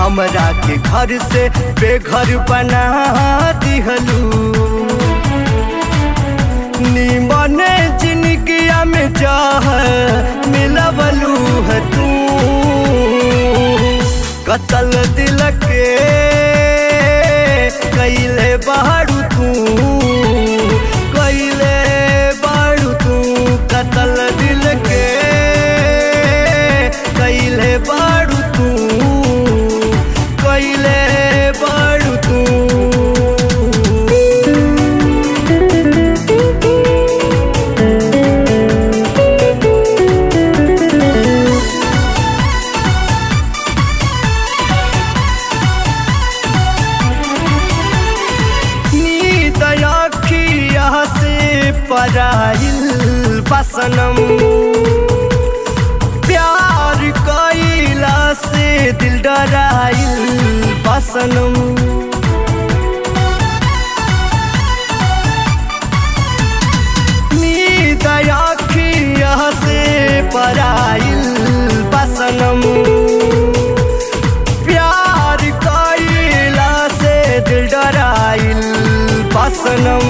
हमरा के घर से बेघर बना दिहलू निमन जिंदगिया में जाह मिलवलू है तू कतल दिल के कैले बाड़ू तू कैले बाड़ू तू कतल दिल के कैले बाड़ू तू कैले बाड़ू तू नींद अखिया से पराइल बसनम प्यार कैला से दिल डराइल बसनम नींद अखिया से पराइल बसनम प्यार कैला से दिल डराइल बसनम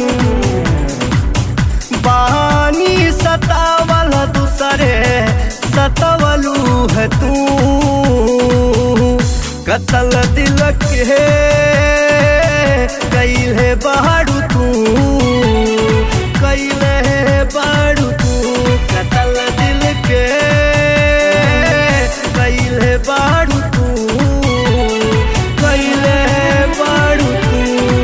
बानी सतावल दूसरे सतवलू है तू कतल दिल के कैले बाड़ू तू कैले बाड़ू तू कतल दिल के कैले बाड़ू तू कैले बाड़ू तू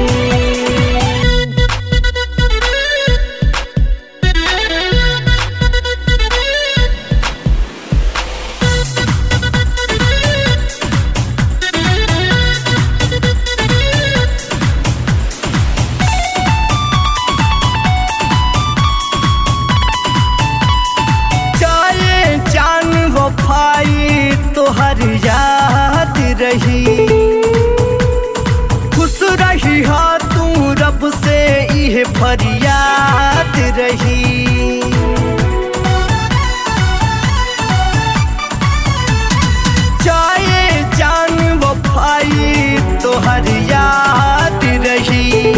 चाहे जान वफाई तोहर याद रही खुश रही हा तू रब से इह फरियाद रही चाहे जान वफाई तोहर याद रही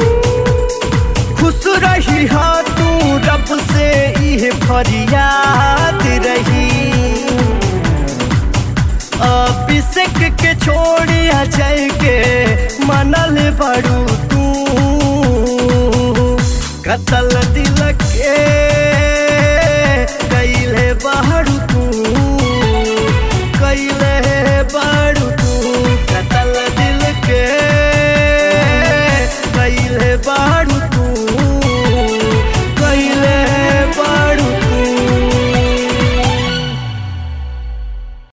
खुश रही हा तू रब से इह फरियाद रही अभिषेक के छोड़ी अजय के मनल बड़ू तू कतल दिल के कैले बहरू